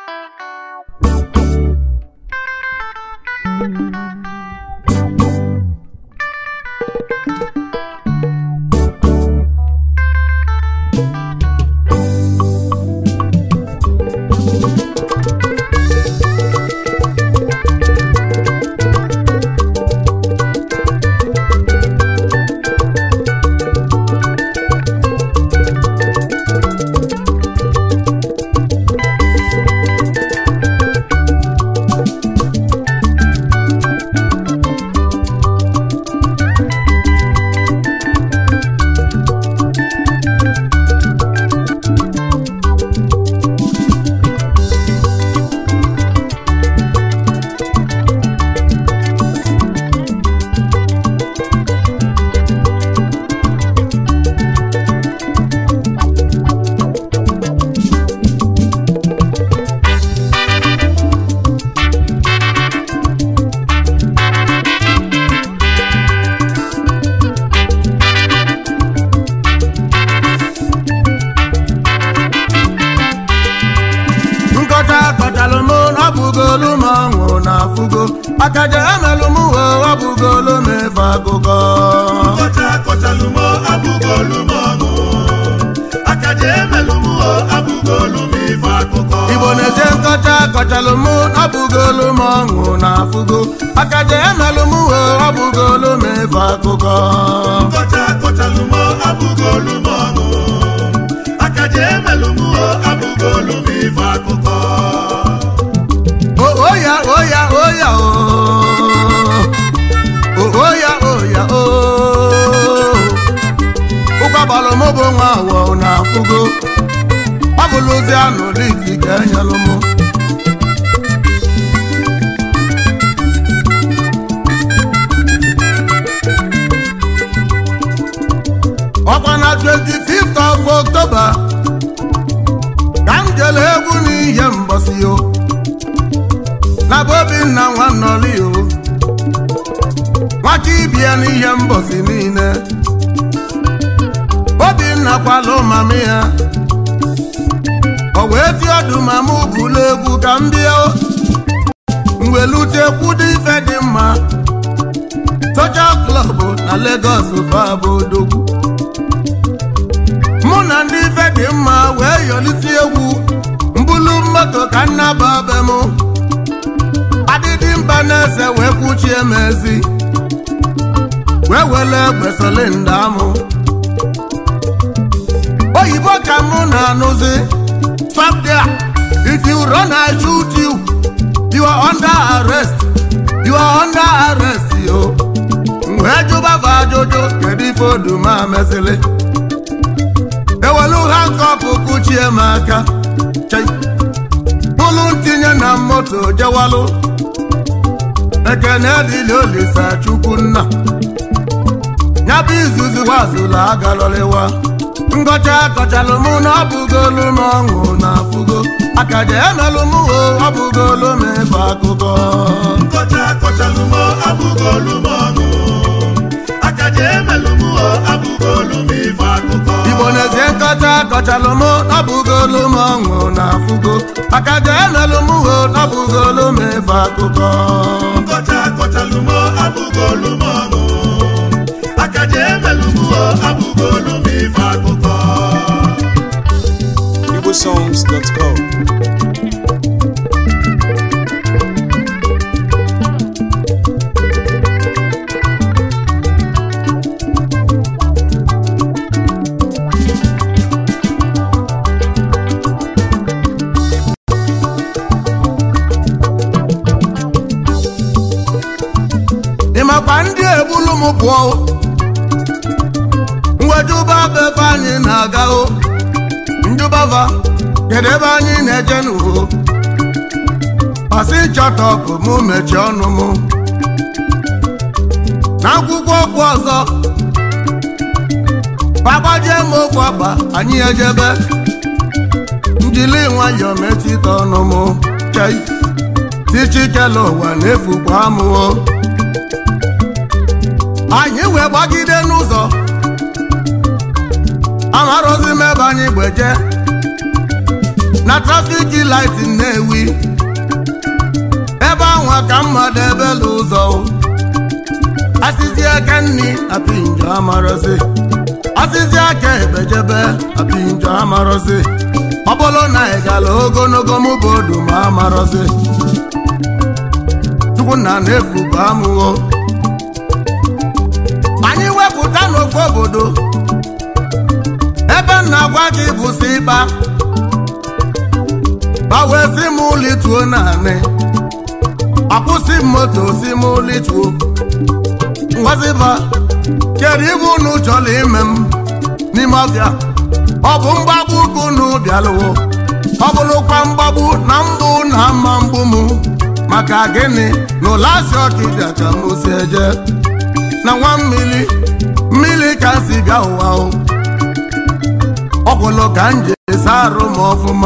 nkọcha kọchalụ m na ọ bụgolu m ọṅụ na afụgo akaja emelụ m uwe ọ bụgolu m efe akụkọ Nkọcha kọchalụ m abụgolu m ọṅụ akaja emelụ m o abụgolu m ife akụkọ igbo na-eje nkọcha kọchalụ m na ọ bụgolu m ọṅụ na afụgo akaja emelụ m uwe ọ bụgolu m efe akụkọ Nkọcha kọchalụ m abụgolu m ọṅụ akaja emelụ m o abụgolu m ife akụkọ O- oya oya oya o O- oya oya o ụkwabalụ m bụ nwa awọ na afụgo ọ bụlụzi anụ liti ka enyelụ m ọkwa na 25th of October ka m jele egwu n'ihe mbọsi o na bụ obinna nwannọli o nwaka ibia n'ihe mbọsi niile obinna kwalụ mama ya o wee ti ọdụ ma mụ bụlụ egwu ka m bịa o mwelute kwudo ife dị mma social club na Lagos fabụ odogwu mụ na ndị ife dị mma wee yọlite egwu mbulu moto ka nnaba be mụ adịdị mba na-ese wee kwuchie m ezi wee wele egbe solinda mụ oyibo ka mụ na-anụzi stop there if you run I shoot you you are under arrest you are under arrest yo wee jụbava ajụjụ kedu ife oduma mesịrị ewelu ha nkọpụ kụchie m aka Chai. bụlụ ntinye na moto jewalụ ekene dịlị olisa chukwu nna ya bụ izuzu wazụlụ agalọlịwa ngọcha kọchalụ mụ na ọ bụgolu m ọṅụ na afụgo akaja emelụ m o ọ bụgolu m ebe akụkọ Nkọcha kọchalụ m abụgolu m ọṅụ akaja emelụ m o abụgolu m ife akụkọ igbo na-ezie nkọcha kọchalụ mụ na ọ bụgolu m ọṅụ na afụgo akaja emelụ m o ọ bụgolu m ebe akụkọ Nkọcha kọchalụ m abụgolu m ọṅụ akaja emelụ m o abụgolu m ife akụkọ igbosongs.com ịmakwa ndị egbulu m pụọ mwejuba befe anyị na-aga o njubava kedu ebe anyị na-eje n'uho pasi chọtọpụ mụ mechie ọnụ mụ n'akwụkwọ okwu ọzọ pagbajie m ofu akpa anyị ejebe njili nwayọọ mechite ọnụ mụ chei tichikele ụwa na-efukwa amụọ anyị wee gbagide n'ụzọ amarozi m ebe anyị gbeje na trafik light Nnewi ebe ahụ ka mmadụ ebela ụzọ asịzi aka nni apinjo amarọzi asịzi aka ebejebe apinjo amarọzi ọ bụrụ na ị gara ogologo mụ bụ odu ma amarọzi chukwu na na-efu bụ amụghọ anyị wepụta n'ofe obodo ebe m na-agwa gị bụ si ịkpa gbanwee si m lituo naanị akwụsị m moto si m lituo ngwaziba kedu ibe unu chọrọ ime m n'ime ọbịa ọ bụ mgbagbu ka unu bịalụwo ọ bụrụkwa mgbagbu na mbụ na mma mgbu m maka gịnị na ụlasị ọkịja ka m si eje na nwa mmiri mmiri ka m si bịa ụwa o ọkwụlụ ka m ji esa arụ m ọfụma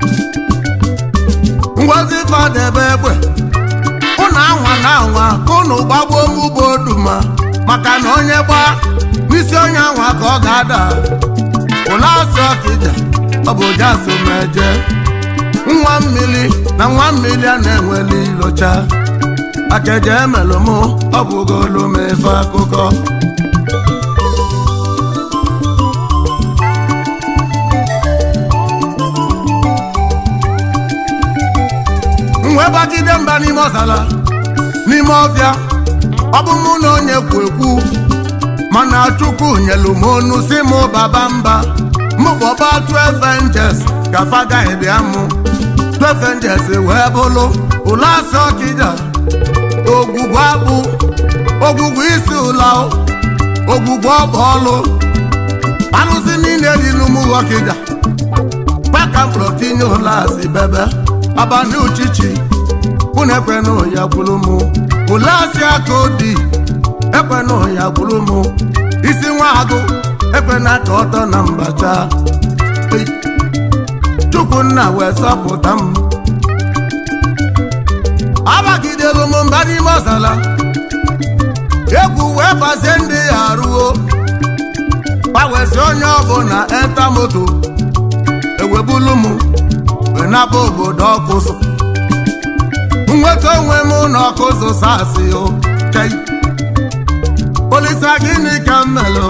ngozi fadebe egbe ụnụ anwa na anwa ka ụnụ gbagbuo m ugbo duma maka na onye gbaa n'isi onye anwa ka ọ ga-ada ụlọ asụ ọkịja ọ bụ jasomeje nwa mmiri na nwa mmiri a na-enweli ilocha akeje emelụ m ọ bụgolu m efe akụkọ wee gbagide mba n'ime ọzala n'ime ọbịa ọ bụ mụ na onye kwu ekwu mana chukwu nyelu m onu si mụ baba mba mụ bọba 12 angels ka fagaghịdị amụ 12 angels wee bụlụ ụlọ asị ọkịja ogwugwu akpụ ogwugwu isi ụla ogwugwu ọba ọlụ alụsị niile dị n'ụmụ ọkịja kpaka mkpụrụ tinye ụlọ asị bebe abalị uchichi unu ekwenụ ya gwuru m ụlọ asị aka odi ekwenụ ya gwuru m isi nwa agụ ekwena ka ọtọ na mbacha chukwunna wee sọpụta m agbagidelu m mba n'ime ọzala egwu wee bazie ndị ya arụo gbanwezi onye ọbụla eta moto ewebulu m wee naba obodo ọkụzụ nweta onwe m n'ọkụzụ sasị o chei polisa gịnị ka m melụ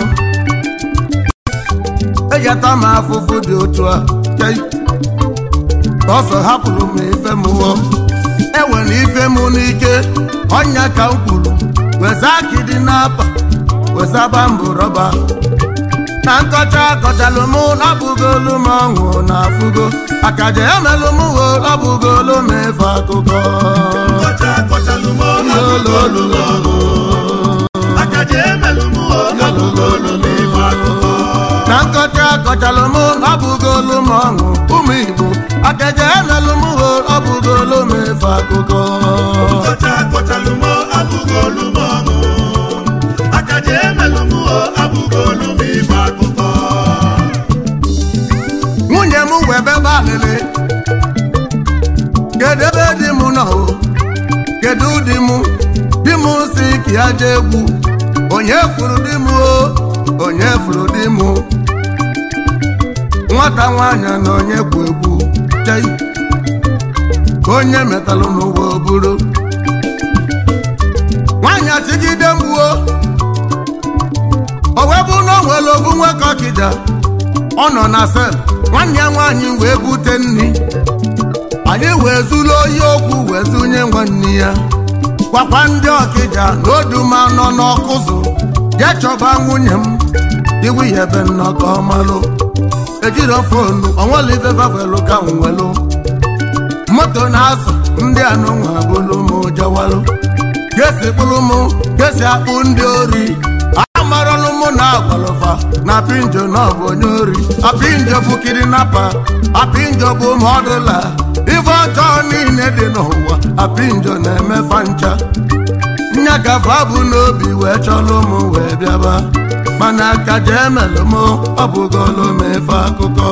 ejeta m afụfụ dị otu a chei ọsọ hapụrụ m ife m hụọ enwere ife m n'ike ọnya ka m kwuru weza akịdị n'apa wezaba mbụ rọba na nkọcha akọchalụ m labụgolu m ọṅụ na afụgo akaja emelụ m wo labụgolu m efe akụkọ Nkọcha akọchalụ m abụgolu m ọṅụ. Akaja emelụ m o abụgolu m ife akụkọ. na nkọcha akọchalụ m labụgolu m ọṅụ ụmụ igbo akaja emelụ m wo labụgolu m efe akụkọ Nkọcha akọchalụ m abụgolu m ọṅụ. Akaja emelụ m o abụgolu m ife akụkọ. nwunye m wee bebe alịlị kedu ebe di m nọ o kedu di m di m si ka ya jee egwu onye furu di m o onye furu di m nwata nwaanyị na onye kwu egwu chei ka onye metalụ n'ụwa oburu nwaanyị achịgide mgbuo o wee bụ na o nwere obu nwoke ọkịja ọ nọ na sel nwanne ya nwaanyị wee bute nri anyị wee zuru oyi okwu wee zunye nwanne ya gwakwa ndị ọkịja na oduma nọ n'ọkụzụ jee chọba nwunye m iwu ya ebe nnọkọ malụ ejiro fonu onwelive vavelu ka m welụ moto na-azụ ndị anụnwa bụlụ m jawalụ gesi kpụrụ m gesi akpụ ndị ori amarọlụ mụ na agwalụfa na pinjo na ọ bụ onye ori apinjo bụ kirinapa apinjo bụ mọdụla ife ọjọọ niile dị n'ụwa apinjo na-emefa ncha nyagafa bụ n'obi wee chọlụ m wee bịaba mana ka jee emelụ m ọ bụgolu m efe akụkọ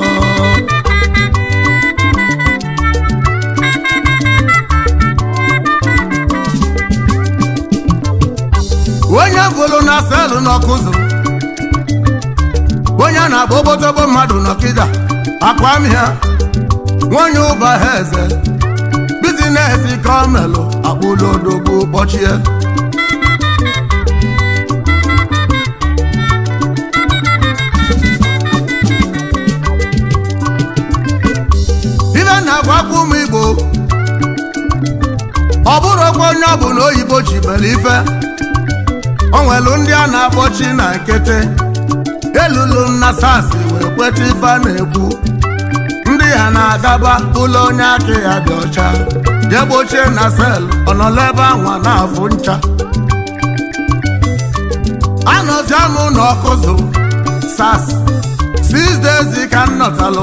onye bụrụ na selụ n'ọkụzụ onye na-agba obotobo mmadụ n'ọkịda akwamịa nwanyị ụba ha eze bizinesi ka ọ melụ akpụlodogbo kpọchie ibe na-agwakwa ụmụ igbo ọ bụrụ okwe onye ọ bụ na oyibo ji bere ife o nwelu ndị a na-akpọchi na nkịtị elulu na sas wee kweta ife a na-ekwu ndị ha na-agaba ụlọ onye aka ya dị ọcha jee gbochie na sel ọnọla ebe anwa na-afụ ncha anọzia m na ọkụzụ sas six days ka m nọtalụ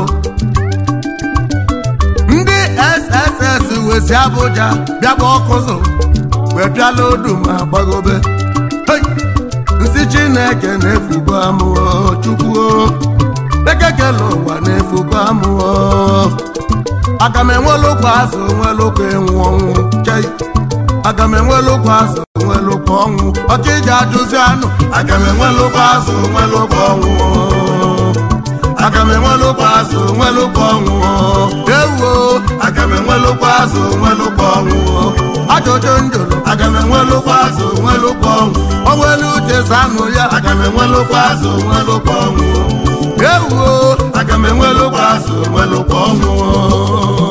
ndị sss wezi abụja bịaba ọkụzụ wee bịala odu ma gbagobe Hey! nsị chineke na-efugo amụọ chukwuo ekekele ụwa na-efugo amụọ aga m enwelụkwa azụ nwelụkwa ịnwụ ọnwụ chei aga m enwelụkwa azụ nwelụkwa ọnwụ ọka iji ajụzi anụ aga m enwelụkwa azụ nwelụkwa ọnwụ aga m enwelụkwa azụ nwelụkwa ọnwụ ewuo aga m enwelụkwa azụ nwelụkwa ọnwụ ajụjụ njụrụ aga m enwelụkwa azụ nwelụkwa ọnwụ onwere uche zanụ ya aga m enwelụkwa azụ nwelụkwa ọnwụ ewuo aga m enwelụkwa azụ nwelụkwa ọnwụ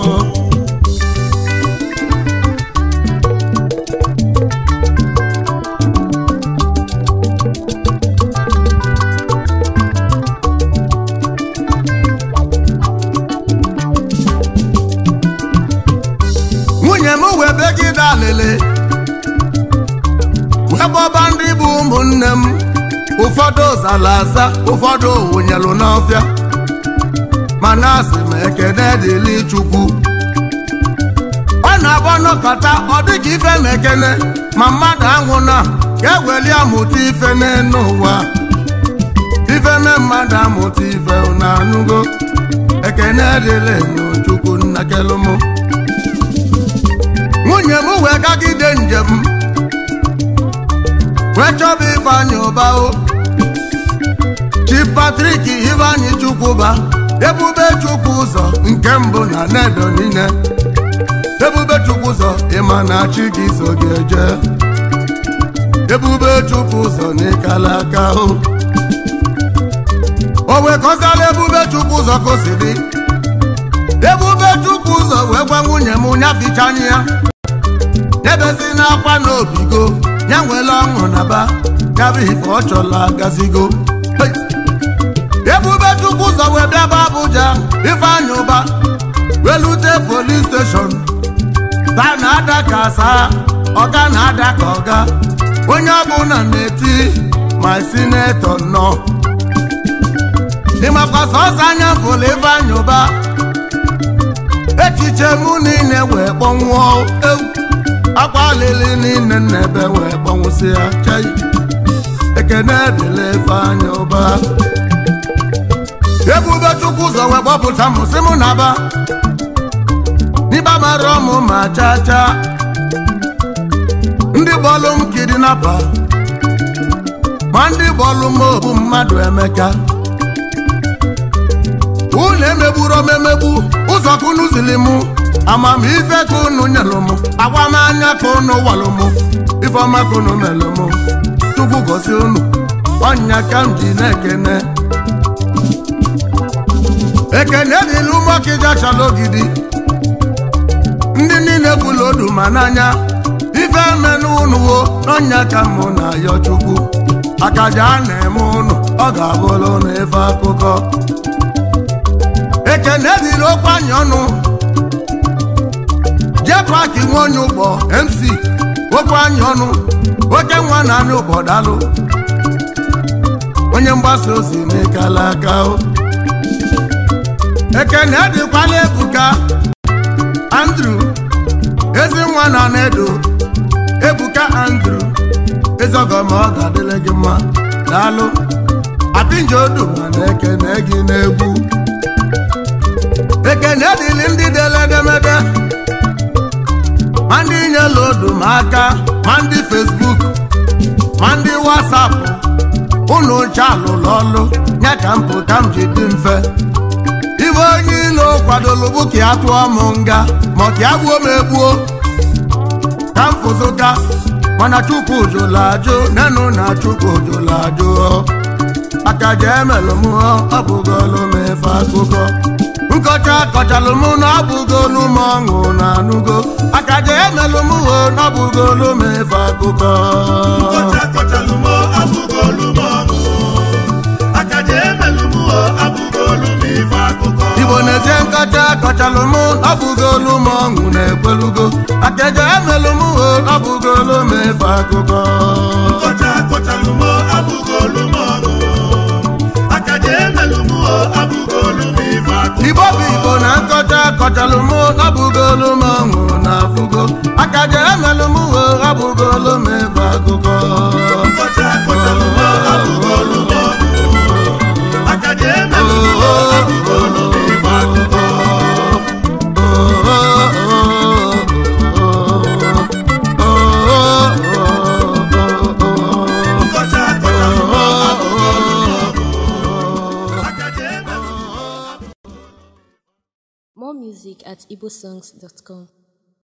nwunye m wee begide alịlị wee gbọba ndị bụ ụmụnne m ụfọdụ zara aza ụfọdụ wụnyelụ n'ọfịa mana asị m ekene dịlị chukwu ọ na-agba nọkọta ọ dịka ife m ekene ma mmadụ anwụ na ka eweli amụta ife n'elu ụwa ife me mmadụ amụta ife na anụgo ekene dịlị n'chukwu nnakelụmụ nwunye m wee gagide njem wee chọba ifeanyị ụba o chi patrik ifeanyị chukwuba ebube chukwu ụzọ nke mbụ na nedo niile ebube chukwu ụzọ ịma na chi gị so gị eje ebube chukwu ụzọ n'ịkala aka o o wee kọsala ebube chukwu ụzọ ka o si dị ebube chukwu ụzọ wee gwa nwunye m nyaficha anya ya debezi n'akwa n'obigo ya nwere ọṅụ na ba yabụ ife ọ chọla gazigo Hey! ebube chukwu ụzọ wee bịaba abụja ifeanyị ụba welute polis steshọn ta na-ada ka asaa ọga na-ada ka ọga onye ọbụla na-eti ma sinetọ nọ ịmakwa sọsọ anya fụlụ ifeanyị ụba echiche mụ niile wee kpọnwụọ ewu akwa alili niile n'ebe wee kpọnwụsịa chai ekene dịla ifeanyị ụba ebube chukwu ụzọ wee gbọpụta m sị mụ na-aba n'ịba mara ọmụ ma chaa chaa ndị bọọlụ m kidnapa ma ndị bọọlụ m obu mmadụ emeka unu emegburu m emegbu ụzọ ka unu zili mụ amamife ka unu nyelụ m agwamanya ka unu walụ m ifeọma ka unu melụ m chukwu gosi unu ọnya ka m ji na-ekene ekene dịla ụmụọkịja chala ogidi ndị niile bụla odu ma n'anya ife emenụ unu wo n'ọnya ka mụ na ayọ chukwu akaja a na-eme unu ọ ga-abụrụ unu ife akụkọ ekene dịrị okwu anya ọnụ jee paki nwa onye ụgbọ mc okwu anya ọnụ oke nwa na anya ụgbọ dalụ onye mgbasa ozi n'ịkala aka o ekene dịkwala ebuka andrew ezi nwa na nedo ebuka andrew ezọgọma ọ ga-adịrị gị mma daalụ apinje odu mana ekene gị n'egwu ekene dịlị ndị dere edemede ma ndị nyela odu ma aka ma ndị fesbuk ma ndị wasapụ unu nche alụlụ ọlụ ya ka mpụ ka m ji dị mfe ibe onye ilo kwadoro bụ ka ya tụọ m nga ma ka ya gbuo m egbuo ka m fụzụka mana chukwu jụrụ ajụ nenụ na chukwu jụrụ ajụ aka ji emelụ m ọ bụgolu m efe akụkọ nkọcha kọchalụ m na ọ bụgolu m ọṅụ na anụgo aka ji emelụ m ho na ọ bụgolu m efe akụkọ nkọcha kọchalụ m abụghị olu m ọṅụ aka ji emelụ m o abụghị olu m ife akụkọ igbo na-ezie nkọcha kọchalụ m ọ bụgolu m ọṅụ na-ekwelugo aka ji emelụ m ho na ọ bụgolu m efe akụkọ nkọcha kọchalụ m abụghị olu m ọṅụ aka ji emelụ m o abụghị olu m ife akụkọ igbo bụ igbo na nkọcha kọchalụ m ọ bụgolu m ọṅụ na afụgo aka ji emelụ m ho ọ bụgolu m efe akụkọ nkọcha kọchalụ m abụghị olu m ọṅụ aka ji emelụ m o abụghị olu m ife akụkọ nkọcha kọchalụ m abụghị olu m ọṅụ aka ji emelụ m o More music at igbosongs.com.